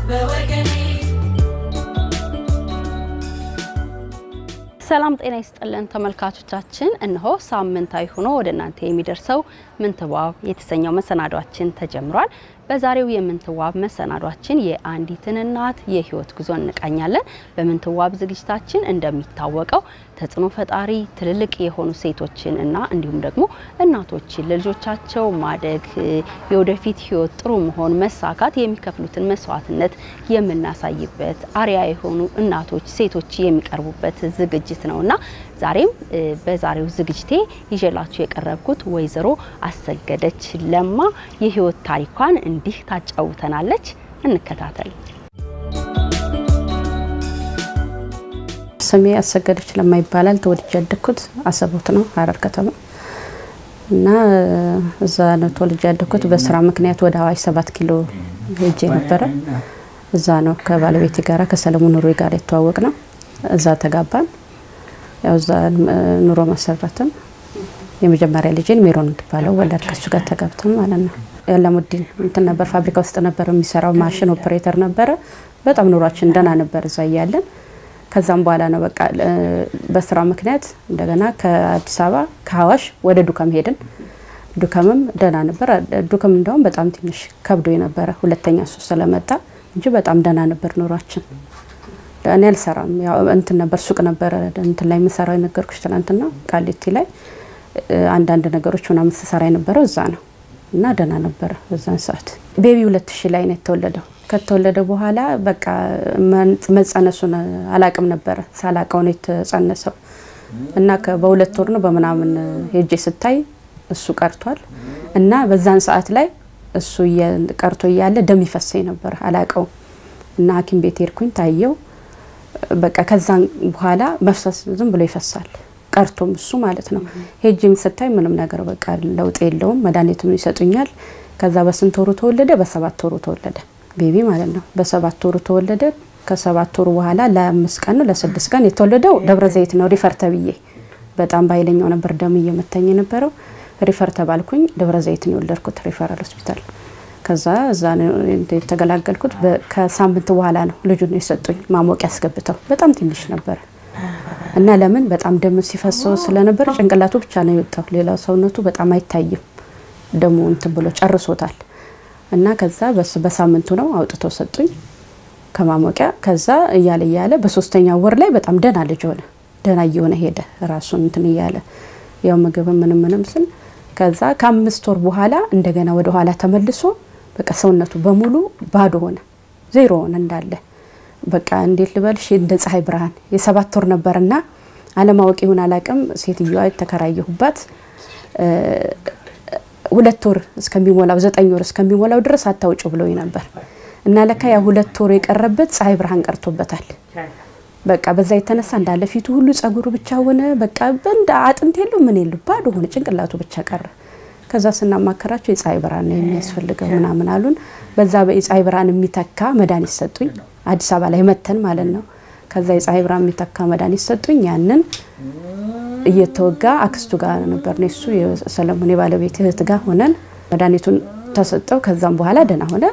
በወገኔ ሰላም ጤና ይስጥልን ተመልካቾቻችን፣ እነሆ ሳምንታዊ ሆኖ ወደ እናንተ የሚደርሰው ምንትዋብ የተሰኘው መሰናዷችን ተጀምሯል። በዛሬው የምንትዋብ መሰናዷችን የአንዲትን እናት የህይወት ጉዞ እንቃኛለን። በምንትዋብ ዝግጅታችን እንደሚታወቀው ተጽዕኖ ፈጣሪ ትልልቅ የሆኑ ሴቶችን እና እንዲሁም ደግሞ እናቶችን ለልጆቻቸው ማደግ የወደፊት ህይወት ጥሩ መሆን መሳካት የሚከፍሉትን መስዋዕትነት የምናሳይበት አርያ የሆኑ እናቶች ሴቶች የሚቀርቡበት ዝግጅት ነውና ዛሬም በዛሬው ዝግጅቴ ይዤላችሁ የቀረብኩት ወይዘሮ አሰገደች ለማ የህይወት ታሪኳን እንዲህ ታጫውተናለች። እንከታተል። ስሜ አሰገደች ለማ ይባላል። ተወልጄ ያደግኩት አሰቦት ነው፣ ሀረር ከተማ እና እዛ ነው ተወልጄ ያደግኩት። በስራ ምክንያት ወደ ሀዋሽ ሰባት ኪሎ ሄጄ ነበረ። እዛ ነው ከባለቤቴ ጋራ ከሰለሞን ኑሮ ጋር የተዋወቅ ነው። እዛ ተጋባን። ያው እዛ ኑሮ መሰረትን። የመጀመሪያ ልጄን ሜሮን የምትባለው ወለድ ከሱ ጋር ተጋብተን ማለት ነው። ያለሙዲን እንትን ነበር ፋብሪካ ውስጥ ነበር የሚሰራው ማሽን ኦፕሬተር ነበረ። በጣም ኑሯችን ደህና ነበር እዛ እያለን ከዛም በኋላ ነው በቃ በስራ ምክንያት እንደገና ከአዲስ አበባ ከሀዋሽ ወደ ዱከም ሄድን። ዱከምም ደህና ነበር። ዱከም እንደውም በጣም ትንሽ ከብዶ የነበረ ሁለተኛ እሱ ስለመጣ እንጂ በጣም ደህና ነበር ኑሯችን። እኔ አልሰራም ያው እንትን ነበር ሱቅ ነበረ እንትን ላይ የምሰራው የነገርኩሽ ትናንትና ቃሊቲ ላይ አንዳንድ ነገሮች ምናምን ስሰራ የነበረው እዛ ነው እና ደህና ነበረ በዛን ሰዓት። ቤቢ ሁለት ሺህ ላይ ነው የተወለደው። ከተወለደ በኋላ በቃ መጸነሱን አላቅም ነበረ ሳላቀው ነው የተጸነሰው እና በሁለት ወር ነው በምናምን ሄጄ ስታይ እሱ ቀርቷል እና በዛን ሰዓት ላይ እሱ ቀርቶ እያለ ደም ይፈሰኝ ነበር አላቀው እና ሐኪም ቤት ሄድኩኝ ታየው። በቃ ከዛን በኋላ መፍሰስ ዝም ብሎ ይፈሳል ቀርቶም እሱ ማለት ነው። ሄጅም ስታይ ምንም ነገር በቃ ለውጥ የለውም። መድኃኒትም ይሰጡኛል። ከዛ በስንት ወሩ ተወለደ? በሰባት ወሩ ተወለደ ቤቢ ማለት ነው። በሰባት ወሩ ተወለደ። ከሰባት ወሩ በኋላ ለአምስት ቀን ነው ለስድስት ቀን የተወለደው ደብረ ዘይት ነው ሪፈር ተብዬ። በጣም በኃይለኛው ነበር ደም እየመታኝ የነበረው። ሪፈር ተባልኩኝ። ደብረ ዘይት ነው የወለድኩት ሪፈራል ሆስፒታል። ከዛ እዛ ነው የተገላገልኩት። ከሳምንት በኋላ ነው ልጁን የሰጡኝ ማሞቂያ ያስገብተው። በጣም ትንሽ ነበረ እና ለምን በጣም ደም ሲፈሰው ስለነበር ጭንቅላቱ ብቻ ነው የወጣው። ሌላው ሰውነቱ በጣም አይታይም። ደሙ እንትን ብሎ ጨርሶታል። እና ከዛ በሳምንቱ ነው አውጥተው ሰጡኝ ከማሞቂያ። ከዛ እያለ እያለ በሶስተኛው ወር ላይ በጣም ደህና ልጅ ሆነ። ደህና እየሆነ ሄደ ራሱን እንትን እያለ ያው ምግብ ምንም ምንም ስል ከዛ ከአምስት ወር በኋላ እንደገና ወደ ኋላ ተመልሶ በቃ ሰውነቱ በሙሉ ባዶ ሆነ፣ ዜሮ ሆነ እንዳለ በቃ እንዴት ልበልሽ እንደ ፀሐይ ብርሃን የሰባት ወር ነበርና አለማወቅ ይሁን አላቅም ሴትዮዋ የተከራየሁባት ሁለት ወር እስከሚሞላው ዘጠኝ ወር እስከሚሞላው ድረስ አታውጭ ብሎኝ ነበር እና ለካ ያ ሁለት ወር የቀረበት ፀሐይ ብርሃን ቀርቶበታል። በቃ በዛ የተነሳ እንዳለ ፊቱ ሁሉ ጸጉሩ ብቻ ሆነ። በቃ እንደ አጥንት የለው ምን የለው ባዶ ሆነ፣ ጭንቅላቱ ብቻ ቀረ። ከዛ ስናማከራቸው የፀሐይ ብርሃን ነው የሚያስፈልገው ምናምን አሉን። በዛ የፀሐይ ብርሃን የሚተካ መድኃኒት ሰጡኝ። አዲስ አበባ ላይ መተን ማለት ነው። ከዛ የፀሐይ ብርሃን የሚተካ መድኃኒት ሰጡኝ። ያንን እየተወጋ አክስቱ ጋር ነበር ነው እሱ የሰለሞን የባለቤት እህት ጋር ሆነን መድኃኒቱን ተሰጠው። ከዛም በኋላ ደህና ሆነ።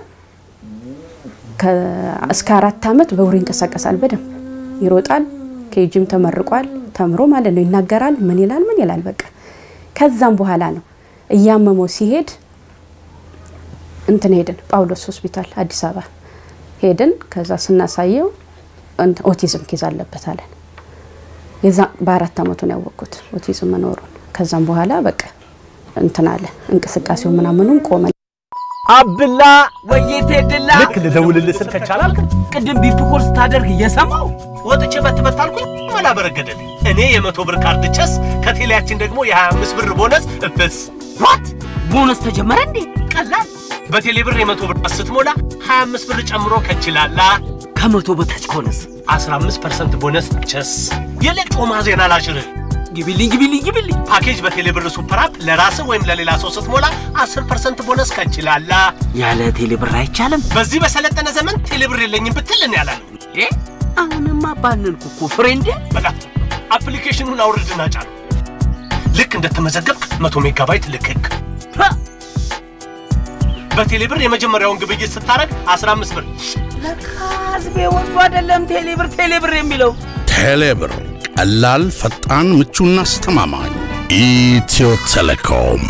እስከ አራት ዓመት በእግሩ ይንቀሳቀሳል፣ በደንብ ይሮጣል። ኬጂም ተመርቋል። ተምሮ ማለት ነው ይናገራል። ምን ይላል ምን ይላል በቃ ከዛም በኋላ ነው እያመመው ሲሄድ እንትን ሄድን ጳውሎስ ሆስፒታል አዲስ አበባ ሄድን። ከዛ ስናሳየው ኦቲዝም ኬዝ አለበት አለን። የዛ በአራት አመቱ ነው ያወቅኩት ኦቲዝም መኖሩን። ከዛም በኋላ በቃ እንትን አለ እንቅስቃሴው ምናምኑም ቆመ። አብላ ወይቴ ድላ ልክ ልደውልልህ ስል ከቻላልክ ቅድም ቢፕ ኮርስ ታደርግ እየሰማው ወጥቼ በትበት አልኩኝ መላ በረገደልኝ። እኔ የመቶ ብር ካርድ ቸስ ከቴሌያችን ደግሞ የ25 ብር ቦነስ እፍስ ዋት ቦነስ ተጀመረ እንዴ? ቀላል በቴሌ ብር የመቶ ብር ስትሞላ 25 ብር ጨምሮ ከችላላ ከመቶ በታች ከሆነስ 15% ቦነስ ቸስ የሌጮማ ዜና ላሽርህ ግቢልኝ ግቢልኝ ግቢልኝ ፓኬጅ በቴሌ ብር ሱፐር አፕ ለራስህ ወይም ለሌላ ሰው ስትሞላ 10% ቦነስ ከችላላ ያለ ቴሌ ብር አይቻልም በዚህ በሰለጠነ ዘመን ቴሌ ብር የለኝም ብትል እኔ አላለም። እ አሁንማ ባንንኩ እኮ ፍሬንዴ በጣም አፕሊኬሽኑን አውርድና ጫን። ልክ እንደተመዘገብክ 100 ሜጋባይት ልክክ። ሀ! በቴሌብር የመጀመሪያውን ግብይት ስታረግ 15 ብር ለካ ህዝቤ ወዶ አይደለም ቴሌብር ቴሌብር የሚለው ቴሌብር ቀላል፣ ፈጣን፣ ምቹና አስተማማኝ። ኢትዮ ቴሌኮም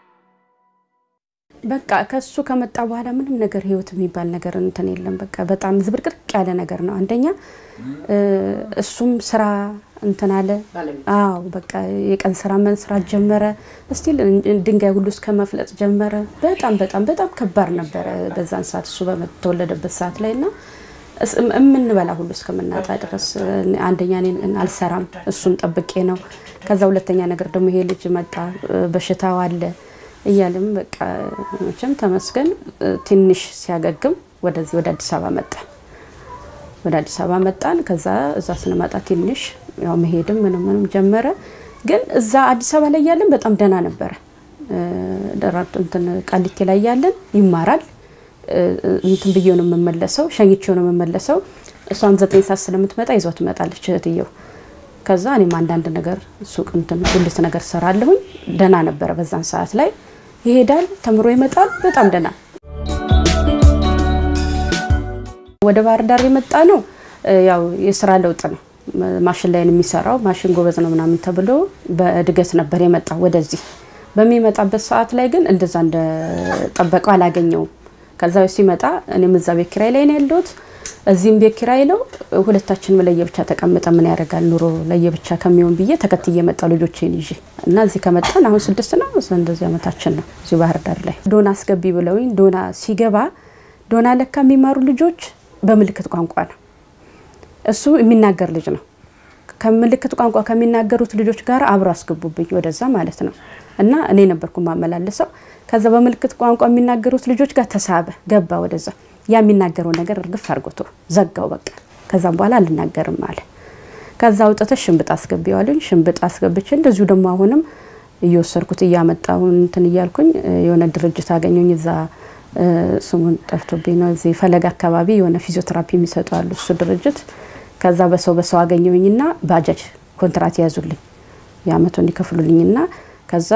በቃ ከሱ ከመጣ በኋላ ምንም ነገር ህይወት የሚባል ነገር እንትን የለም። በቃ በጣም ዝብርቅርቅ ያለ ነገር ነው። አንደኛ እ፣ እሱም ስራ እንትን አለ። አዎ በቃ የቀን ስራ መስራት ጀመረ። እስቲል ድንጋይ ሁሉ እስከ መፍለጥ ጀመረ። በጣም በጣም በጣም ከባድ ነበረ በዛን ሰዓት እሱ በተወለደበት ሰዓት ላይ እና እስ- የምንበላ ሁሉ እስከምናጣ ድረስ አንደኛ እኔ አልሰራም፣ እሱን ጠብቄ ነው። ከዛ ሁለተኛ ነገር ደግሞ ይሄ ልጅ መጣ፣ በሽታው አለ እያለም በቃ መቼም ተመስገን ትንሽ ሲያገግም ወደዚህ ወደ አዲስ አበባ መጣ። ወደ አዲስ አበባ መጣን። ከዛ እዛ ስንመጣ ትንሽ ያው መሄድም ምንም ምንም ጀመረ። ግን እዛ አዲስ አበባ ላይ ያለን በጣም ደህና ነበረ። ደራርቱ እንትን ቃሊቴ ላይ ያለን ይማራል እንትን ብዬ ነው የምመለሰው፣ ሸኝቼው ነው የምመለሰው። እሷም ዘጠኝ ሰዓት ስለምትመጣ ይዟ ትመጣለች እህትየው። ከዛ እኔም አንዳንድ ነገር ሱቅ እንትን ጉልት ነገር ሰራለሁኝ። ደህና ነበረ በዛን ሰዓት ላይ ይሄዳል፣ ተምሮ ይመጣል። በጣም ደህና ወደ ባህር ዳር የመጣ ነው ያው የስራ ለውጥ ነው። ማሽን ላይ ነው የሚሰራው። ማሽን ጎበዝ ነው ምናምን ተብሎ በእድገት ነበር የመጣው ወደዚህ። በሚመጣበት ሰዓት ላይ ግን እንደዛ እንደጠበቀው አላገኘውም። ከዛ ሲመጣ እኔም እዛ ቤት ኪራይ ላይ ነው ያለሁት፣ እዚህም ቤት ኪራይ ነው። ሁለታችንም ለየብቻ ተቀምጠ ምን ያደርጋል ኑሮ ለየብቻ ከሚሆን ብዬ ተከትዬ መጣ ልጆቼን ይዤ እና እዚህ ከመጣን አሁን ስድስት ነው እንደዚህ ዓመታችን ነው እዚህ ባህር ዳር ላይ ዶና አስገቢ ብለውኝ ዶና ሲገባ ዶና ለካ የሚማሩ ልጆች በምልክት ቋንቋ ነው። እሱ የሚናገር ልጅ ነው። ከምልክት ቋንቋ ከሚናገሩት ልጆች ጋር አብሮ አስገቡብኝ ወደዛ ማለት ነው። እና እኔ ነበርኩ ማመላለሰው። ከዛ በምልክት ቋንቋ የሚናገሩት ልጆች ጋር ተሳበ፣ ገባ ወደዛ። ያ የሚናገረው ነገር እርግፍ አድርጎቶ ዘጋው በቃ። ከዛም በኋላ አልናገርም አለ። ከዛ አውጥተሽ ሽንብጥ አስገቢዋለኝ። ሽንብጥ አስገብቼ እንደዚሁ ደግሞ አሁንም እየወሰድኩት እያመጣሁ እንትን እያልኩኝ የሆነ ድርጅት አገኘኝ እዛ ስሙን ጠፍቶብኝ ነው። እዚህ ፈለግ አካባቢ የሆነ ፊዚዮቴራፒ የሚሰጡ አሉ፣ እሱ ድርጅት። ከዛ በሰው በሰው አገኘሁኝና ባጃጅ ኮንትራት ያዙልኝ የአመቱ እንዲከፍሉልኝና ከዛ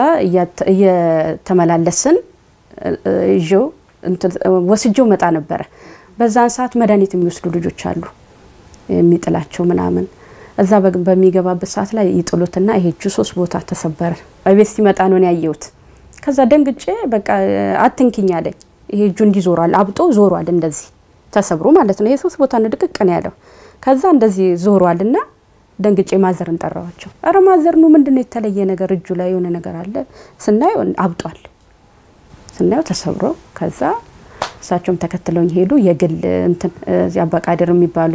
እየተመላለስን ይዤው ወስጄው መጣ ነበረ። በዛን ሰዓት መድኃኒት የሚወስዱ ልጆች አሉ የሚጥላቸው ምናምን እዛ በሚገባበት ሰዓት ላይ ይጥሉትና ይሄ እጁ ሶስት ቦታ ተሰበረ። በቤት ሲመጣ ነው ያየሁት። ከዛ ደንግጬ በቃ አትንኪኝ አለኝ። ይሄ እጁ እንዲህ ዞሯል፣ አብጦ ዞሯል፣ እንደዚህ ተሰብሮ ማለት ነው። ይሄ ሶስት ቦታ ነው ድቅቅ ነው ያለው። ከዛ እንደዚህ ዞሯል እና ደንግጬ ማዘርን ጠራዋቸው። አረ ማዘር ነው ምንድነው የተለየ ነገር እጁ ላይ የሆነ ነገር አለ ስናየው አብጧል፣ ስናየው ተሰብሮ ከዛ እሳቸውም ተከትለውኝ ሄዱ። የግል እንትን አባቃድር የሚባሉ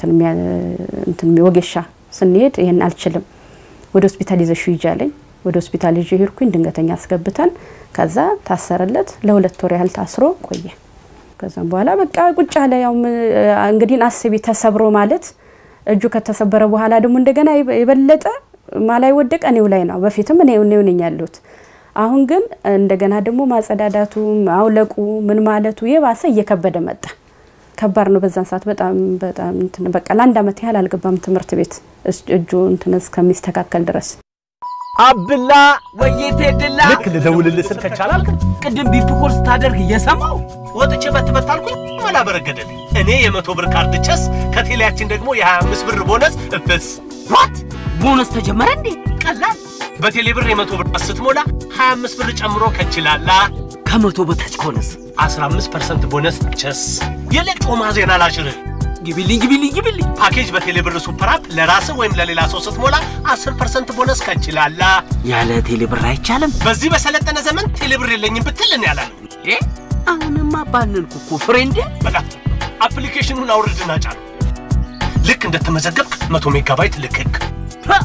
እንትን ወጌሻ ስንሄድ ይህን አልችልም ወደ ሆስፒታል ይዘሹ ይጃለኝ ወደ ሆስፒታል ይዤ ሄድኩኝ። ድንገተኛ አስገብተን ከዛ ታሰረለት ለሁለት ወር ያህል ታስሮ ቆየ። ከዛም በኋላ በቃ ቁጭ አለ። ያው እንግዲህ አስቢ ተሰብሮ ማለት እጁ ከተሰበረ በኋላ ደግሞ እንደገና የበለጠ ማላይ ወደቀ እኔው ላይ ነው። በፊትም እኔው ነኝ ያለሁት። አሁን ግን እንደገና ደግሞ ማጸዳዳቱ ማውለቁ ምን ማለቱ የባሰ እየከበደ መጣ። ከባድ ነው። በዛን ሰዓት በጣም በጣም እንትን በቃ ለአንድ አመት ያህል አልገባም ትምህርት ቤት እጁ እንትን እስከሚስተካከል ድረስ አብላ ወይቴ ድላ ልክ ልደውልልህ ስል ከቻላል ቅድም ቢፕ ኮርስ ታደርግ እየሰማው ወጥቼ በትበት አልኩኝ መላ በረገደልኝ። እኔ የመቶ ብር ካርድ ቸስ ከቴሌያችን ደግሞ የ25 ብር ቦነስ እፍስ ዋት ቦነስ ተጀመረ እንዴ? ቀላል በቴሌ ብር የመቶ ብር ስትሞላ 25 ብር ጨምሮ ከችላላ ከመቶ በታች ከሆነስ 15 ፐርሰንት ቦነስ ቸስ የሌጮማ ዜና ላሽርህ ግቢልኝ ግቢልኝ ግቢልኝ ፓኬጅ በቴሌ ብር ሱፐር አፕ ለራስህ ወይም ለሌላ ሰው ስትሞላ 10 ፐርሰንት ቦነስ ከችላላ ያለ ቴሌ ብር አይቻልም። በዚህ በሰለጠነ ዘመን ቴሌ ብር የለኝም ብትል እኔ አላለም። እ አሁንማ ባንንኩ እኮ ፍሬንዴ። በቃ አፕሊኬሽኑን አውርድና ጫን። ልክ እንደተመዘገብክ 100 ሜጋባይት ልክክ ሀ!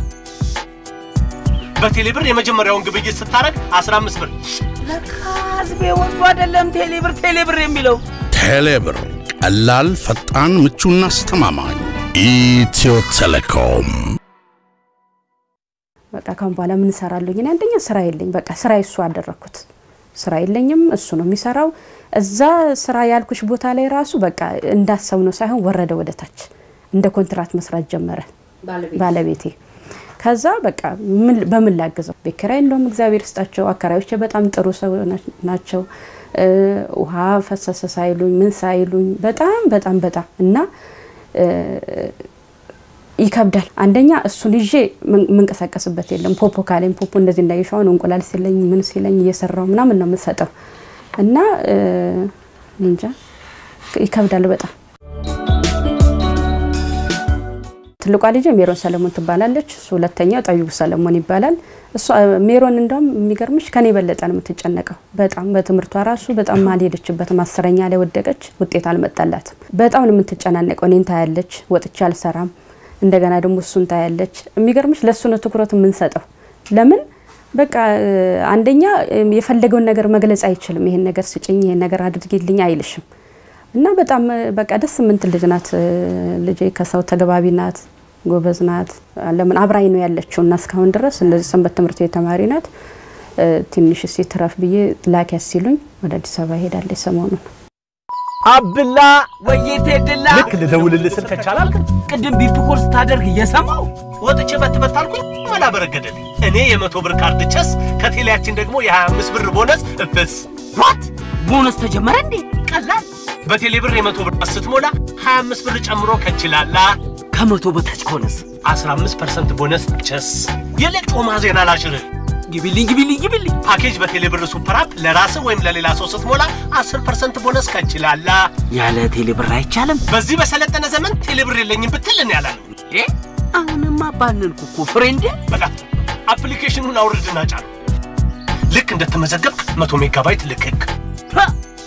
በቴሌ ብር የመጀመሪያውን ግብይት ስታረግ 15 ብር ለካ ህዝቤ ወዶ አይደለም ቴሌ ብር ቴሌ ብር የሚለው ቴሌብር ቀላል፣ ፈጣን፣ ምቹና አስተማማኝ። ኢትዮ ቴሌኮም በቃ ካሁን በኋላ ምን እሰራለሁ? እኔ አንደኛ ስራ የለኝ። በቃ ስራ እሱ አደረኩት። ስራ የለኝም፣ እሱ ነው የሚሰራው። እዛ ስራ ያልኩሽ ቦታ ላይ ራሱ በቃ እንዳሰብ ነው ሳይሆን ወረደ ወደ ታች። እንደ ኮንትራት መስራት ጀመረ ባለቤቴ። ከዛ በቃ ምን- በምን ላግዘው? ቤት ኪራይ እንደውም እግዚአብሔር ይስጣቸው አከራዮቼ በጣም ጥሩ ሰው ናቸው። ውሃ ፈሰሰ ሳይሉኝ ምን ሳይሉኝ በጣም በጣም በጣም እና ይከብዳል። አንደኛ እሱን ይዤ የምንቀሳቀስበት የለም። ፖፖ ካለኝ ፖፖ እንደዚህ እንዳይሻውን እንቁላል ሲለኝ ምን ሲለኝ እየሰራው ምናምን ነው የምሰጠው እና እንጃ ይከብዳል በጣም። ትልቋ ልጅ ሜሮን ሰለሞን ትባላለች። እሱ ሁለተኛው ጠቢቡ ሰለሞን ይባላል። እሷ ሜሮን እንደውም የሚገርምሽ ከኔ የበለጠ ነው የምትጨነቀው። በጣም በትምህርቷ ራሱ በጣም አልሄደችበትም። አስረኛ ላይ ወደቀች፣ ውጤት አልመጣላትም። በጣም ነው የምትጨናነቀው። እኔን ታያለች፣ ወጥቼ አልሰራም። እንደገና ደግሞ እሱን ታያለች። የሚገርምሽ ለእሱ ነው ትኩረት የምንሰጠው። ለምን በቃ አንደኛ የፈለገውን ነገር መግለጽ አይችልም። ይሄን ነገር ስጭኝ፣ ይሄን ነገር አድርጊልኝ አይልሽም። እና በጣም በቃ ደስ የምትል ልጅ ናት። ልጄ ከሰው ተገባቢ ናት፣ ጎበዝ ናት። ለምን አብራኝ ነው ያለችው እና እስካሁን ድረስ እንደዚህ ሰንበት ትምህርት ቤት ተማሪ ናት። ትንሽ እስኪ ትረፍ ብዬ ላኪያስ ሲሉኝ ወደ አዲስ አበባ ሄዳለች ሰሞኑን። አብላ ወይቴ ድላ ልክ ልደውልልህ ስል ከቻላልክ ቅድም ቢፕ ኮርስ ታደርግ እየሰማው ወጥቼ በትበት አልኩኝ መላ በረገደልኝ። እኔ የመቶ ብር ካርድ ቸስ ከቴሌያችን ደግሞ የ25 ብር ቦነስ እፍስ ዋት ቦነስ ተጀመረ እንዴ? ቀላል በቴሌ ብር የመቶ ብር ስትሞላ 25 ብር ጨምሮ ከችላላ ከመቶ በታች ከሆነስ 15 ፐርሰንት ቦነስ ቸስ የሌጮማ ዜና ላሽርህ ግቢልኝ ግቢልኝ ግቢልኝ ፓኬጅ በቴሌ ብር ሱፐር አፕ ለራስህ ወይም ለሌላ ሰው ስትሞላ 10 ፐርሰንት ቦነስ ከችላላ ያለ ቴሌ ብር አይቻልም በዚህ በሰለጠነ ዘመን ቴሌ ብር የለኝም ብትል እኔ ያላለም እንዴ? አሁንማ ባንንኩ እኮ ፍሬንዴ። በጣም አፕሊኬሽኑን አውርድና ጫን። ልክ እንደተመዘገብክ 100 ሜጋባይት ልክክ ሀ!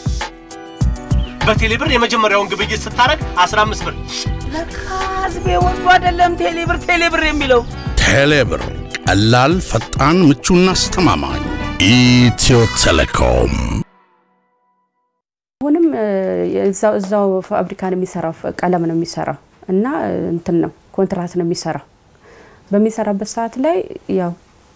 በቴሌ ብር የመጀመሪያውን ግብይት ስታረግ 15 ብር ለካ ህዝቤ ወዶ አይደለም ቴሌ ብር ቴሌ ብር የሚለው ቴሌብር ቀላል፣ ፈጣን፣ ምቹና አስተማማኝ። ኢትዮ ቴሌኮም አሁንም እዛው እዛው ፋብሪካ ነው የሚሰራው፣ ቀለም ነው የሚሰራው እና እንትን ነው ኮንትራት ነው የሚሰራው። በሚሰራበት ሰዓት ላይ ያው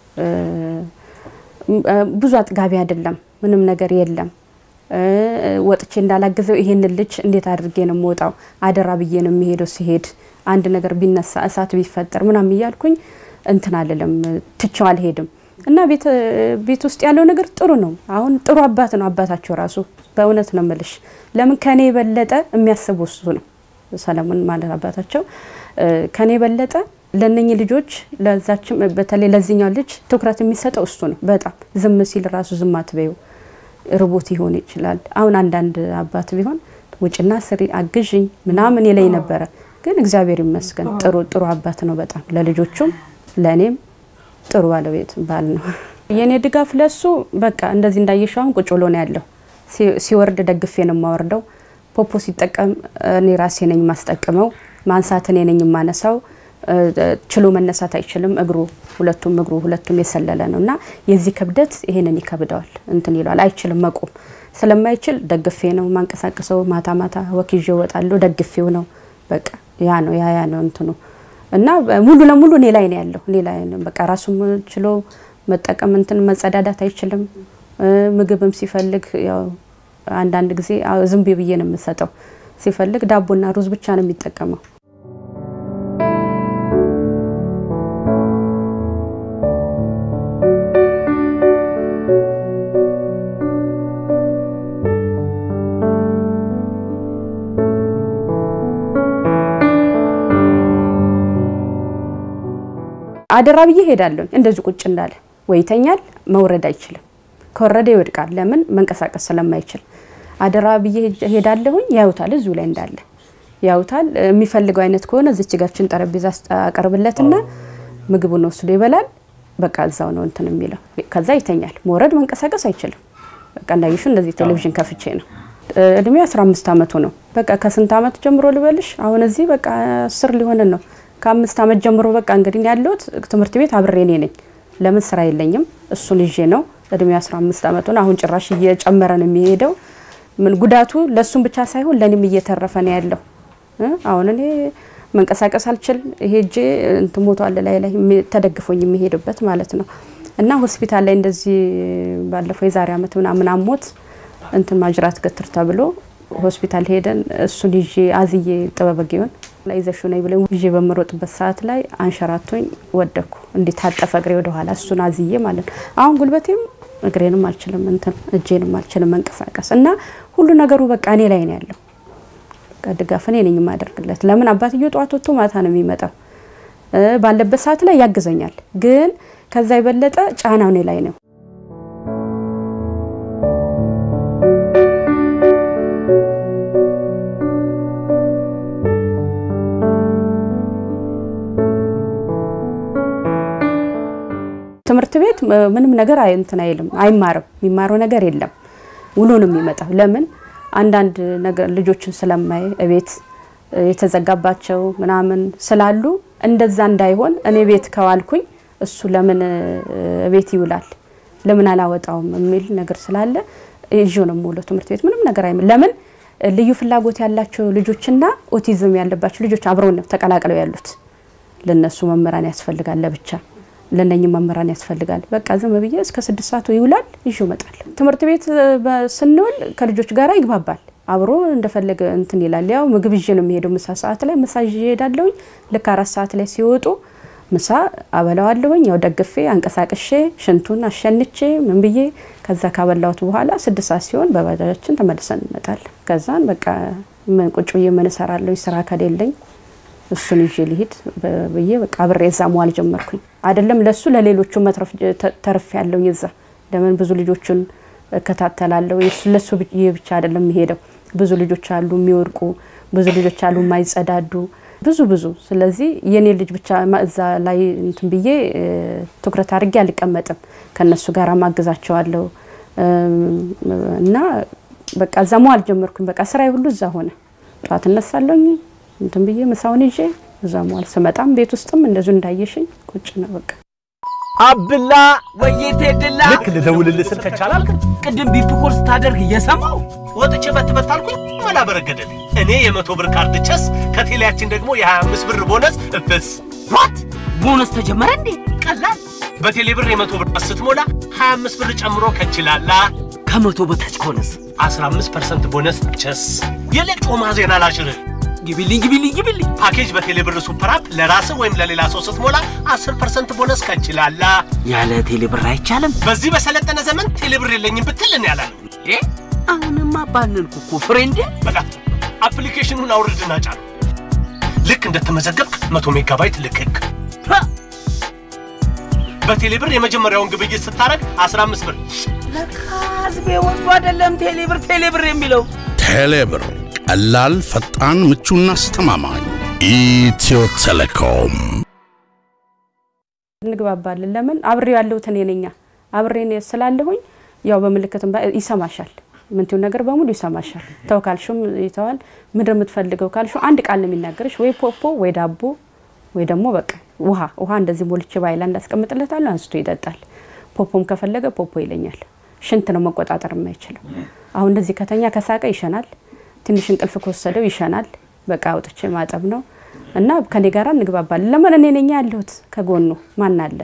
ብዙ አጥጋቢ አይደለም፣ ምንም ነገር የለም። ወጥቼ እንዳላገዘው ይሄንን ልጅ እንዴት አድርጌ ነው የምወጣው? አደራ ብዬ ነው የሚሄደው። ሲሄድ አንድ ነገር ቢነሳ እሳት ቢፈጠር ምናምን እያልኩኝ እንትን አልልም፣ ትቼው አልሄድም። እና ቤት ውስጥ ያለው ነገር ጥሩ ነው። አሁን ጥሩ አባት ነው አባታቸው ራሱ በእውነት ነው የምልሽ። ለምን ከኔ የበለጠ የሚያስቡ እሱ ነው ሰለሞን ማለት አባታቸው ከኔ የበለጠ ለነኚህ ልጆች ለዛችም በተለይ ለዚህኛው ልጅ ትኩረት የሚሰጠው እሱ ነው። በጣም ዝም ሲል ራሱ ዝም አትበይው ርቦት ይሆን ይችላል። አሁን አንዳንድ አባት ቢሆን ውጭና ስሪ አግዥኝ ምናምን ይለኝ ነበረ። ግን እግዚአብሔር ይመስገን ጥሩ ጥሩ አባት ነው በጣም ለልጆቹም ለእኔም ጥሩ ባለቤት ባል ነው። የእኔ ድጋፍ ለሱ በቃ እንደዚህ እንዳየሽው አሁን ቁጭ ብሎ ነው ያለው። ሲወርድ ደግፌ ነው የማወርደው። ፖፖ ሲጠቀም እኔ ራሴ ነኝ ማስጠቅመው። ማንሳት እኔ ነኝ የማነሳው። ችሎ መነሳት አይችልም። እግሩ ሁለቱም እግሩ ሁለቱም የሰለለ ነው እና የዚህ ክብደት ይሄንን ይከብደዋል፣ እንትን ይለዋል፣ አይችልም መቆም ስለማይችል ደግፌ ነው ማንቀሳቀሰው። ማታ ማታ ወክዤ እወጣለሁ፣ ደግፌው ነው በቃ ያ ነው ያ ያ ነው እንትኑ እና ሙሉ ለሙሉ እኔ ላይ ነው ያለው። እኔ ላይ ነው በቃ ራሱም ችሎ መጠቀም እንትን መጸዳዳት አይችልም። ምግብም ሲፈልግ ያው አንዳንድ ጊዜ ዝም ብዬ ነው የምሰጠው። ሲፈልግ ዳቦና ሩዝ ብቻ ነው የሚጠቀመው። አደራ ብዬ ሄዳለሁ። እንደዚህ ቁጭ እንዳለ ወይ ይተኛል፣ መውረድ አይችልም። ከወረደ ይወድቃል። ለምን መንቀሳቀስ ስለማይችል አደራ ብዬ ሄዳለሁኝ። ያዩታል፣ እዚሁ ላይ እንዳለ ያዩታል። የሚፈልገው አይነት ከሆነ እዚች ጋችን ጠረጴዛ አቀርብለትና ምግቡን ወስዶ ይበላል። በቃ እዛው ነው እንትን የሚለው። ከዛ ይተኛል። መውረድ መንቀሳቀስ አይችልም። በቃ እንዳይሹ እንደዚህ ቴሌቪዥን ከፍቼ ነው። እድሜ 15 ዓመቱ ነው። በቃ ከስንት ዓመት ጀምሮ ልበልሽ? አሁን እዚህ በቃ አስር ሊሆንን ነው ከአምስት ዓመት ጀምሮ በቃ እንግዲህ ያለሁት ትምህርት ቤት አብሬ እኔ ነኝ። ለምን ስራ የለኝም፣ እሱን ይዤ ነው። እድሜ 15 ዓመቱ ነው። አሁን ጭራሽ እየጨመረ ነው የሚሄደው። ምን ጉዳቱ ለእሱም ብቻ ሳይሆን ለእኔም እየተረፈ ነው ያለው። አሁን እኔ መንቀሳቀስ አልችል፣ ይሄ እጄ እንትን ሞቷል ላይ ላይ ተደግፎኝ የሚሄድበት ማለት ነው። እና ሆስፒታል ላይ እንደዚህ ባለፈው የዛሬ ዓመት ምናምን አሞት እንትን ማጅራት ገትር ተብሎ ሆስፒታል ሄደን እሱን ይዤ አዝዬ ጥበበጊውን ላይ ይዘሹ ነኝ ብለኝ ይዤ በምሮጥበት ሰዓት ላይ አንሸራቶኝ ወደኩ። እንዴት ታጠፈ እግሬ ወደኋላ እሱን አዝዬ ማለት ነው። አሁን ጉልበቴም እግሬንም አልችልም እንትን እጄንም አልችልም መንቀሳቀስ እና ሁሉ ነገሩ በቃ እኔ ላይ ነው ያለው። በቃ ድጋፍ እኔ ነኝ የማደርግለት። ለምን አባትየው ጠዋት ወጥቶ ማታ ነው የሚመጣው። ባለበት ሰዓት ላይ ያግዘኛል፣ ግን ከዛ የበለጠ ጫናው እኔ ላይ ነው። ትምህርት ቤት ምንም ነገር አይ እንትን አይልም አይማርም። የሚማረው ነገር የለም። ውሎ ነው የሚመጣው። ለምን አንዳንድ ነገር ልጆችን ስለማይ እቤት የተዘጋባቸው ምናምን ስላሉ እንደዛ እንዳይሆን እኔ ቤት ከዋልኩኝ እሱ ለምን ቤት ይውላል ለምን አላወጣውም የሚል ነገር ስላለ ይዤው ነው የምውለው ትምህርት ቤት ምንም ነገር አይም ለምን ልዩ ፍላጎት ያላቸው ልጆችና ኦቲዝም ያለባቸው ልጆች አብረው ነው ተቀላቅለው ያሉት። ለነሱ መምህራን ያስፈልጋል ለብቻ ለነኝም መምህራን ያስፈልጋል። በቃ ዝም ብዬ እስከ ስድስት ሰዓት ይውላል ይዤው እመጣለሁ። ትምህርት ቤት ስንውል ከልጆች ጋር ይግባባል። አብሮ እንደፈለገ እንትን ይላል። ያው ምግብ ይዤ ነው የሚሄደው። ምሳ ሰዓት ላይ ምሳ ይዤ እሄዳለሁኝ። ልክ አራት ሰዓት ላይ ሲወጡ ምሳ አበላዋለሁኝ። ያው ደግፌ አንቀሳቅሼ ሽንቱን አሸንቼ ምን ብዬ ከዛ ካበላሁት በኋላ ስድስት ሰዓት ሲሆን በባጃጃችን ተመልሰን እንመጣለን። ከዛን በቃ ምን ቁጭ ብዬ ምን እሰራለሁ ስራ ከሌለኝ እሱን ይዤ ልሂድ ብዬ በቃ አብሬ እዛ መዋል ጀመርኩኝ። አይደለም ለሱ ለሌሎቹ መትረፍ ተርፍ ያለው ይዛ ለምን ብዙ ልጆችን እከታተላለሁ። ለሱ ብቻ አይደለም የሚሄደው ብዙ ልጆች አሉ የሚወድቁ፣ ብዙ ልጆች አሉ የማይጸዳዱ፣ ብዙ ብዙ። ስለዚህ የኔ ልጅ ብቻ እዛ ላይ እንትን ብዬ ትኩረት አድርጌ አልቀመጥም። ከነሱ ጋር ማግዛቸዋለሁ እና በቃ እዛ መዋል ጀመርኩኝ። በቃ ስራዬ ሁሉ እዛ ሆነ። ጠዋት እነሳለሁኝ እንትን ብዬ ምሳውን ይዤ እዛ መዋል ስመጣም ቤት ውስጥም እንደዚሁ እንዳየሽኝ ቁጭ ነው በቃ አብላ ወይቴ ድላ ልክ ልደውልልህ ስል ከቻላል ቅድም ቢፕ ኮል ስታደርግ እየሰማው ወጥቼ በትበት አልኩኝ መላ በረገደልኝ። እኔ የመቶ ብር ካርድ ቸስ ከቴሌያችን ደግሞ የ25 ብር ቦነስ እፍስ ዋት ቦነስ ተጀመረ እንዴ? ቀላል በቴሌ ብር የመቶ ብር ስትሞላ 25 ብር ጨምሮ ከችላላ ከመቶ በታች ከሆነስ 15 ፐርሰንት ቦነስ ቸስ የለቅ ጮማ ዜና ላሽርህ ግቢልኝ ግቢልኝ ግቢልኝ ፓኬጅ በቴሌ ብር ሱፐር አፕ ለራስህ ወይም ለሌላ ሰው ስትሞላ 10 ፐርሰንት ቦነስ ከችላላ ያለ ቴሌ ብር አይቻልም በዚህ በሰለጠነ ዘመን ቴሌ ብር የለኝም ብትል እኔ አላለም። እንዴ? አሁንማ ባንንኩ እኮ ፍሬንዴ። በቃ አፕሊኬሽኑን አውርድና ጫን። ልክ እንደተመዘገብክ 100 ሜጋባይት ልክክ። በቴሌ ብር የመጀመሪያውን ግብይት ስታረግ 15 ብር ለካ ህዝቤ ወዶ አይደለም ቴሌ ብር ቴሌ ብር የሚለው ቴሌብር ቀላል፣ ፈጣን፣ ምቹና አስተማማኝ። ኢትዮ ቴሌኮም እንግባባለን። ለምን አብሬው ያለሁት እኔ ነኛ አብሬ እኔ ስላለሁኝ ያው በምልክትም ባ- ይሰማሻል። ምንቲው ነገር በሙሉ ይሰማሻል። ተው ካልሹም ይተዋል። ምንድን የምትፈልገው ካልሹ አንድ ቃል ነው የሚናገርሽ፣ ወይ ፖፖ ወይ ዳቦ ወይ ደግሞ በቃ ውሃ ውሃ እንደዚህ ሞልቼ ባይላንድ አስቀምጥለታለሁ፣ አንስቶ ይጠጣል። ፖፖም ከፈለገ ፖፖ ይለኛል። ሽንት ነው መቆጣጠር የማይችለው። አሁን እንደዚህ ከተኛ ከሳቀ ይሸናል። ትንሽ እንቅልፍ ከወሰደው ይሸናል። በቃ አውጥቼ ማጠብ ነው እና ከኔ ጋር እንግባባለን። ለምን እኔ ነኝ ያለሁት ከጎኑ ማን አለ?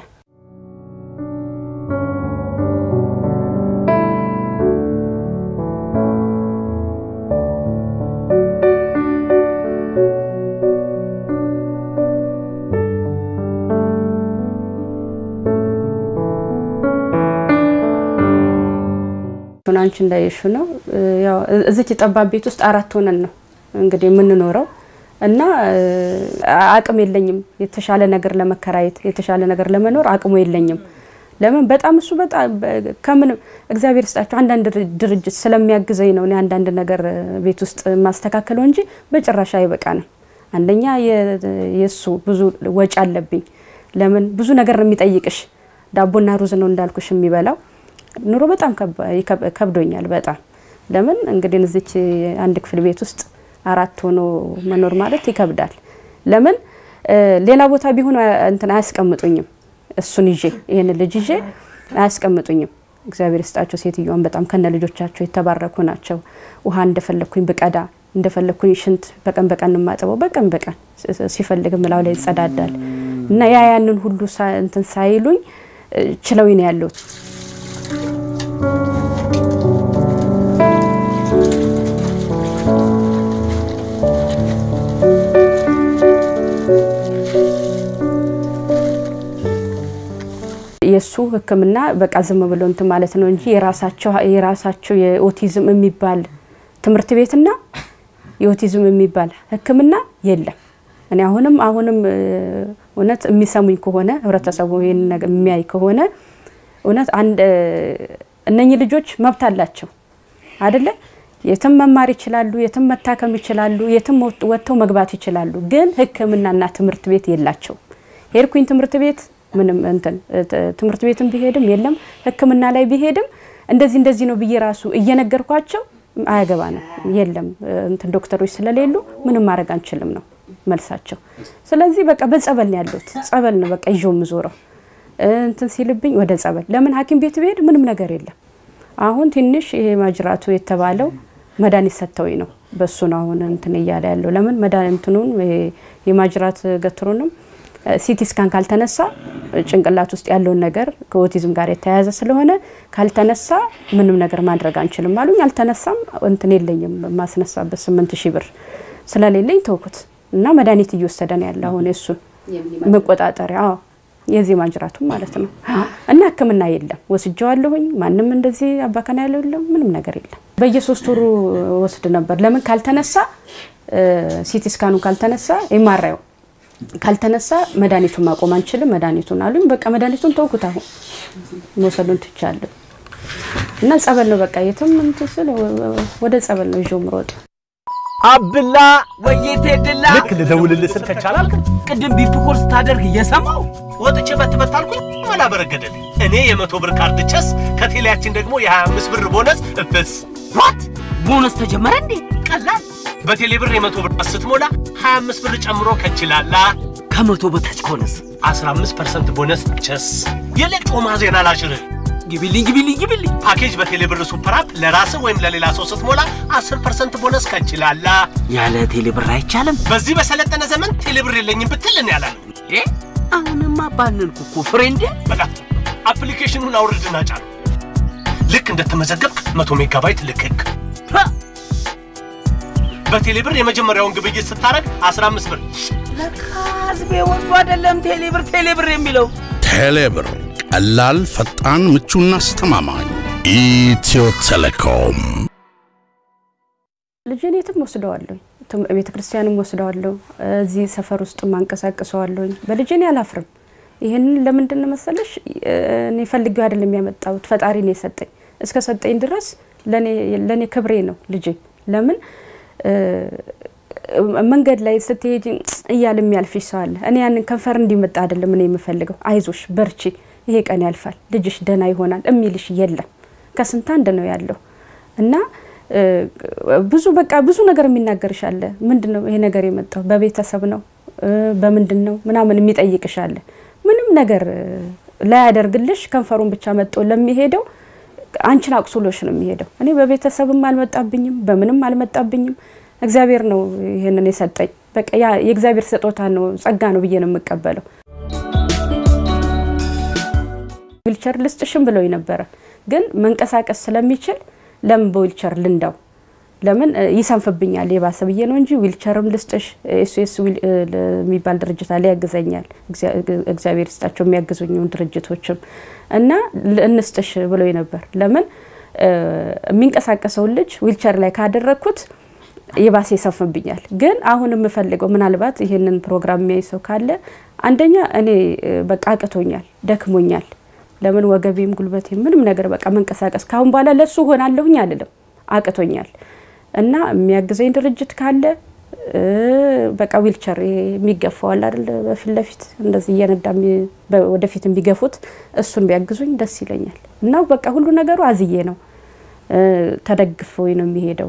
ሆነ አንቺ እንዳየሹ ነው ያው እዚች ጠባብ ቤት ውስጥ አራት ሆነን ነው እንግዲህ የምንኖረው እና አቅም የለኝም የተሻለ ነገር ለመከራየት የተሻለ ነገር ለመኖር አቅሙ የለኝም። ለምን በጣም እሱ በጣም ከምን እግዚአብሔር ስጣቸው አንዳንድ ድርጅት ስለሚያግዘኝ ነው እኔ አንዳንድ ነገር ቤት ውስጥ የማስተካከለው እንጂ በጭራሽ አይበቃንም። አንደኛ የእሱ ብዙ ወጪ አለብኝ። ለምን ብዙ ነገር ነው የሚጠይቅሽ። ዳቦና ሩዝ ነው እንዳልኩሽ የሚበላው ኑሮ በጣም ከብዶኛል። በጣም ለምን እንግዲህ እዚች አንድ ክፍል ቤት ውስጥ አራት ሆኖ መኖር ማለት ይከብዳል። ለምን ሌላ ቦታ ቢሆን እንትን አያስቀምጡኝም። እሱን ይዤ ይህን ልጅ ይዤ አያስቀምጡኝም። እግዚአብሔር ይስጣቸው። ሴትዮዋን በጣም ከነ ልጆቻቸው የተባረኩ ናቸው። ውሃ እንደፈለግኩኝ ብቀዳ እንደፈለግኩኝ ሽንት በቀን በቀን የማጥበው በቀን በቀን ሲፈልግ ምላው ላይ ይጸዳዳል እና ያ ያንን ሁሉ እንትን ሳይሉኝ ችለውኝ ነው ያለሁት። የእሱ እነሱ ሕክምና በቃ ዝም ብሎ እንትን ማለት ነው እንጂ የራሳቸው የራሳቸው የኦቲዝም የሚባል ትምህርት ቤትና የኦቲዝም የሚባል ሕክምና የለም። እኔ አሁንም አሁንም እ፣ እውነት የሚሰሙኝ ከሆነ ህብረተሰቡ ይህን ነገር የሚያይ ከሆነ እውነት አንድ እ፣ እነኚህ ልጆች መብት አላቸው አይደለ? የትም መማር ይችላሉ፣ የትም መታከም ይችላሉ፣ የትም ወጥ- ወጥተው መግባት ይችላሉ። ግን ሕክምናና ትምህርት ቤት የላቸው። ሄድኩኝ ትምህርት ቤት ምንም እንትን እ፣ ት- ትምህርት ቤትም ቢሄድም የለም ሕክምና ላይ ቢሄድም እንደዚህ እንደዚህ ነው ብዬ ራሱ እየነገርኳቸው አያገባንም የለም እ፣ እንትን ዶክተሮች ስለሌሉ ምንም ማድረግ አንችልም ነው መልሳቸው። ስለዚህ በቃ በጸበል ነው ያሉት። ጸበል ነው በቃ ይዤው የምዞረው እ፣ እንትን ሲልብኝ ወደ ጸበል። ለምን ሐኪም ቤት ብሄድ ምንም ነገር የለም። አሁን ትንሽ ይሄ ማጅራቱ የተባለው መድኃኒት ሰጥተውኝ ነው። በሱ ነው አሁን እንትን እያለ ያለው። ለምን መድኃኒቱን የማጅራት ገትሩንም ሲቲ ስካን ካልተነሳ ጭንቅላት ውስጥ ያለውን ነገር ከኦቲዝም ጋር የተያያዘ ስለሆነ ካልተነሳ ምንም ነገር ማድረግ አንችልም አሉኝ። አልተነሳም። እንትን የለኝም ማስነሳበት ስምንት ሺህ ብር ስለሌለኝ ተውኩት እና መድኃኒት እየወሰደ ነው ያለ አሁን የእሱን መቆጣጠሪያ አዎ የዚህ ማጅራቱም ማለት ነው። እና ሕክምና የለም ወስጀዋለሁኝ። ማንም እንደዚህ አባከና ያለው የለም፣ ምንም ነገር የለም። በየሶስት ወሩ ወስድ ነበር። ለምን ካልተነሳ ሲቲ ስካኑ ካልተነሳ የማራየው ካልተነሳ መድኃኒቱን ማቆም አንችልም መድኃኒቱን አሉኝ። በቃ መድኃኒቱን ተውኩት። አሁን መውሰዱን ትቻለሁ እና ጸበል ነው በቃ የትም እንትን ስል ወደ ጸበል ነው ይዤው ምሮጥ አብላ ወየቴ ድላ ልክ ልደውልልህ ስል ከቻላል ቅድም ቢፕ ኮል ስታደርግ እየሰማው ወጥቼ በትበት አልኩኝ መላ በረገደልኝ። እኔ የመቶ ብር ካርድ ቸስ ከቴሌያችን ደግሞ የ25 ብር ቦነስ እፍስ ዋት ቦነስ ተጀመረ እንዴ? ቀላል በቴሌ ብር የመቶ ብር ስትሞላ 25 ብር ጨምሮ ከችላላ ከመቶ በታች ከሆነስ 15 ፐርሰንት ቦነስ ቸስ የሌጮማ ዜና ላሽርህ ግቢልኝ ግቢልኝ ግቢልኝ። ፓኬጅ በቴሌ ብር ሱፐር አፕ ለራስህ ወይም ለሌላ ሰው ስትሞላ 10 ፐርሰንት ቦነስ ከችላላ ያለ ቴሌ ብር አይቻልም በዚህ በሰለጠነ ዘመን ቴሌ ብር የለኝም ብትል እኔ አላለም። እንዴ? አሁንማ ባንልኩ እኮ ፍሬንዴ። በላ አፕሊኬሽኑን አውርድና ጫን። ልክ እንደተመዘገብክ 100 ሜጋባይት ልክክ። ሀ! በቴሌ ብር የመጀመሪያውን ግብይት ስታረግ 15 ብር ለካ ህዝቤ ወዶ አይደለም ቴሌ ብር ቴሌ ብር የሚለው ቴሌብር ቀላል፣ ፈጣን፣ ምቹና አስተማማኝ። ኢትዮ ቴሌኮም ልጄን የትም ወስደዋለሁ፣ ቤተ ክርስቲያንም ወስደዋለሁ፣ እዚህ ሰፈር ውስጥ ማንቀሳቅሰዋለሁኝ። በልጄን አላፍርም። ይህንን ለምንድን ነው መሰለሽ እኔ ፈልጌው አይደለም ያመጣሁት፣ ፈጣሪ ነው የሰጠኝ። እስከ ሰጠኝ ድረስ ለእኔ ክብሬ ነው ልጄ። ለምን መንገድ ላይ ስትሄጂ እያለ የሚያልፍሽ ሰው አለ። እኔ ያንን ከንፈር እንዲመጣ አይደለም እኔ የምፈልገው። አይዞሽ በርቺ፣ ይሄ ቀን ያልፋል፣ ልጅሽ ደህና ይሆናል የሚልሽ የለም። ከስንት አንድ ነው ያለው እና ብዙ በቃ ብዙ ነገር የሚናገርሽ አለ። ምንድን ነው ይሄ ነገር የመጣው በቤተሰብ ነው በምንድን ነው ምናምን የሚጠይቅሽ አለ። ምንም ነገር ላያደርግልሽ ከንፈሩን ብቻ መጥቶ ለሚሄደው አንቺን አቁስሎሽ ነው የሚሄደው። እኔ በቤተሰብም አልመጣብኝም በምንም አልመጣብኝም። እግዚአብሔር ነው ይህንን የሰጠኝ። በቃ ያ የእግዚአብሔር ስጦታ ነው ጸጋ ነው ብዬ ነው የምቀበለው። ዊልቸር ልስጥሽም ብለው ነበረ፣ ግን መንቀሳቀስ ስለሚችል ለምን በዊልቸር ልንዳው? ለምን ይሰንፍብኛል የባሰ ብዬ ነው እንጂ ዊልቸርም ልስጥሽ ኤስኤስ የሚባል ድርጅት አለ ያግዘኛል። እግዚአብሔር ይስጣቸው የሚያግዙኝን ድርጅቶችም እና እንስጥሽ ብለው ነበር። ለምን የሚንቀሳቀሰውን ልጅ ዊልቸር ላይ ካደረግኩት የባሰ ይሰንፍብኛል። ግን አሁን የምፈልገው ምናልባት ይህንን ፕሮግራም የሚያይ ሰው ካለ አንደኛ እኔ በቃ አቅቶኛል፣ ደክሞኛል። ለምን ወገቤም ጉልበቴም ምንም ነገር በቃ መንቀሳቀስ ካሁን በኋላ ለሱ ሆናለሁኝ አልልም፣ አቅቶኛል እና የሚያግዘኝ ድርጅት ካለ በቃ ዊልቸር የሚገፋዋል አይደል፣ በፊት ለፊት እንደዚህ እየነዳ ወደፊት የሚገፉት እሱን ቢያግዙኝ ደስ ይለኛል። እና በቃ ሁሉ ነገሩ አዝዬ ነው ተደግፎኝ ነው የሚሄደው።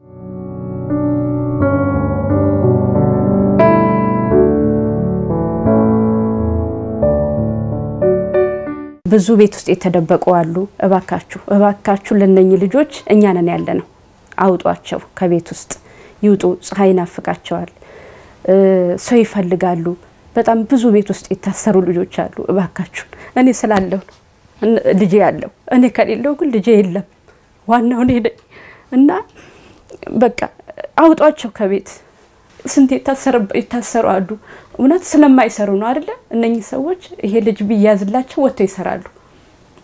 ብዙ ቤት ውስጥ የተደበቁ አሉ። እባካችሁ እባካችሁ ለነኚህ ልጆች እኛ ነን ያለ ነው። አውጧቸው ከቤት ውስጥ ይውጡ። ፀሐይ ይናፍቃቸዋል፣ ሰው ይፈልጋሉ። በጣም ብዙ ቤት ውስጥ የታሰሩ ልጆች አሉ። እባካችሁ እኔ ስላለሁ ልጄ ያለው እኔ ከሌለው ግን ልጄ የለም። ዋናው እኔ ነኝ እና በቃ አውጧቸው ከቤት ስንት የታሰሩ አሉ። እውነት ስለማይሰሩ ነው አይደለ? እነኚህ ሰዎች ይሄ ልጅ ቢያዝላቸው ወጥተው ይሰራሉ።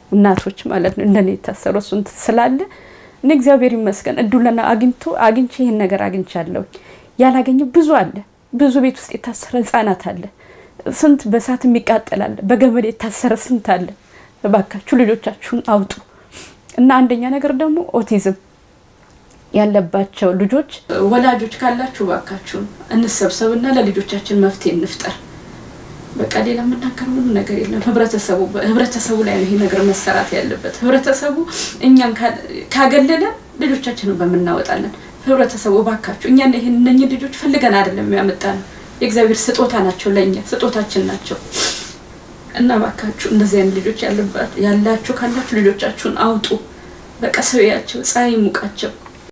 እናቶች ማለት ነው እንደኔ የታሰሩ እሱን ስላለ እኔ እግዚአብሔር ይመስገን እድሉን አግኝቶ አግኝቼ ይህን ነገር አግኝቻለሁ። ያላገኘ ብዙ አለ። ብዙ ቤት ውስጥ የታሰረ ህጻናት አለ። ስንት በሳት የሚቃጠል አለ። በገመድ የታሰረ ስንት አለ። እባካችሁ ልጆቻችሁን አውጡ እና አንደኛ ነገር ደግሞ ኦቲዝም ያለባቸው ልጆች ወላጆች ካላችሁ እባካችሁን እንሰብሰብና ለልጆቻችን መፍትሄ እንፍጠር። በቃ ሌላ የምናገረው ምንም ነገር የለም። ህብረተሰቡ ህብረተሰቡ ላይ ነው ይሄ ነገር መሰራት ያለበት። ህብረተሰቡ እኛን ካገለለን ልጆቻችንን በምናወጣለን። ህብረተሰቡ እባካችሁ እኛን ይህን እነኝህ ልጆች ፈልገን አይደለም ያመጣ ነው። የእግዚአብሔር ስጦታ ናቸው፣ ለእኛ ስጦታችን ናቸው እና እባካችሁ እንደዚህ አይነት ልጆች ያላችሁ ካላችሁ ልጆቻችሁን አውጡ። በቃ ሰውያቸው፣ ፀሐይ ሙቃቸው።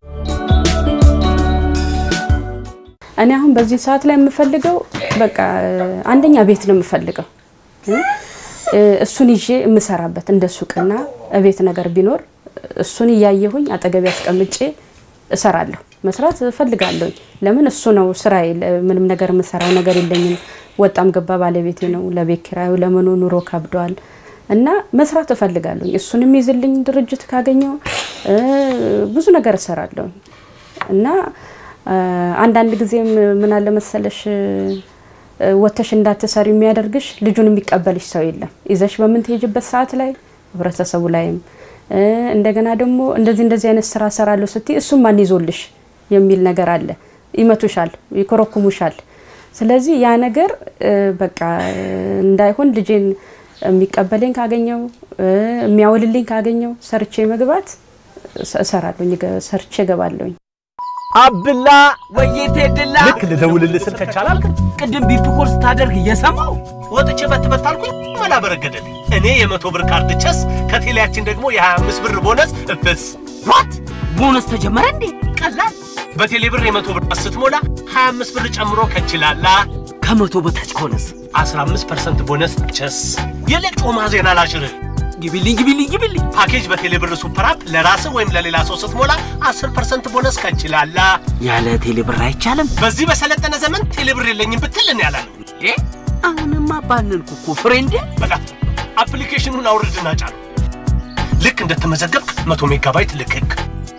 እኔ አሁን በዚህ ሰዓት ላይ የምፈልገው በቃ አንደኛ ቤት ነው የምፈልገው። እሱን ይዤ የምሰራበት እንደ ሱቅና ቤት ነገር ቢኖር እሱን እያየሁኝ አጠገቤ አስቀምጬ እሰራለሁ። መስራት እፈልጋለሁ። ለምን እሱ ነው ስራዬ። ምንም ነገር የምሰራው ነገር የለኝም። ወጣም ገባ ባለቤቴ ነው። ለቤት ኪራዩ ለምኑ ኑሮ ከብዷል እና መስራት እፈልጋለሁ። እሱን የሚይዝልኝ ድርጅት ካገኘው ብዙ ነገር እሰራለሁ እና አንዳንድ ጊዜም ምን አለ መሰለሽ ወተሽ እንዳትሰሪ የሚያደርግሽ ልጁን የሚቀበልሽ ሰው የለም። ይዘሽ በምንትሄጅበት ሰዓት ላይ ህብረተሰቡ ላይም እንደገና ደግሞ እንደዚህ እንደዚህ አይነት ስራ ሰራለሁ ስትይ እሱም ማን ይዞልሽ የሚል ነገር አለ። ይመቱሻል፣ ይኮረኩሙሻል። ስለዚህ ያ ነገር በቃ እንዳይሆን ልጄን የሚቀበለኝ ካገኘው የሚያውልልኝ ካገኘው ሰርቼ መግባት እሰራለሁኝ፣ ሰርቼ እገባለሁኝ። አብላ ወይቴ ድላ ልክ ልደውልልህ ስል ከቻላል ቅድም ቢፕ ኮል ስታደርግ እየሰማው ወጥቼ በትበት አልኩኝ መላ በረገደልኝ። እኔ የመቶ ብር ካርድ ቸስ ከቴሌያችን ደግሞ የ25 ብር ቦነስ እፍስ ዋት ቦነስ ተጀመረ እንዴ? ቀላል በቴሌ ብር የመቶ ብር ስትሞላ 25 ብር ጨምሮ ከችላላ ከመቶ በታች ከሆነስ 15% ቦነስ ቸስ የለጮማ ዜና ላሽርህ ግቢልኝ ግቢልኝ ግቢልኝ። ፓኬጅ በቴሌ ብር ሱፐር አፕ ለራስህ ወይም ለሌላ ሰው ስትሞላ 10% ቦነስ ከችላላ ያለ ቴሌ ብር አይቻልም በዚህ በሰለጠነ ዘመን ቴሌ ብር የለኝም ብትል እኔ ያላለም እንዴ? አሁንማ ባንንኩ እኮ ፍሬንዴ። በላ አፕሊኬሽኑን አውርድና ጫን። ልክ እንደተመዘገብክ 100 ሜጋባይት ልክክ።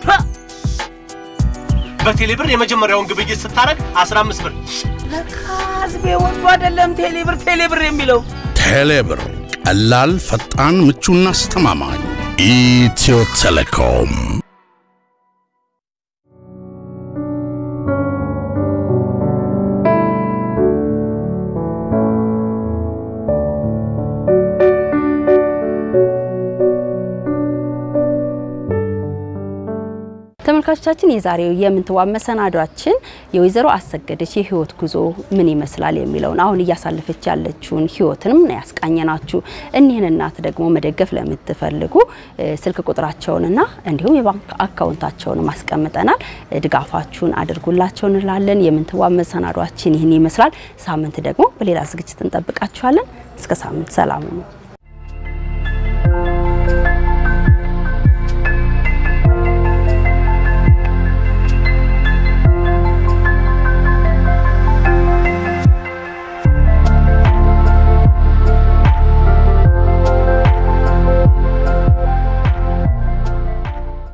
በቴሌ ብር የመጀመሪያውን ግብይት ስታረግ 15 ብር ለካ ህዝቤ ወዶ አይደለም ቴሌ ብር ቴሌ ብር የሚለው ቴሌብር ቀላል፣ ፈጣን፣ ምቹና አስተማማኝ። ኢትዮ ቴሌኮም ተመልካቾቻችን የዛሬው የምንትዋብ መሰናዷችን የወይዘሮ አሰገደች የህይወት ጉዞ ምን ይመስላል የሚለውን አሁን እያሳለፈች ያለችውን ህይወትንም ነው ያስቃኘናችሁ። እኒህን እናት ደግሞ መደገፍ ለምትፈልጉ ስልክ ቁጥራቸውንና እንዲሁም የባንክ አካውንታቸውን አስቀምጠናል። ድጋፋችሁን አድርጉላቸው እንላለን። የምንትዋብ መሰናዷችን ይህን ይመስላል። ሳምንት ደግሞ በሌላ ዝግጅት እንጠብቃችኋለን። እስከ ሳምንት ሰላም ነው።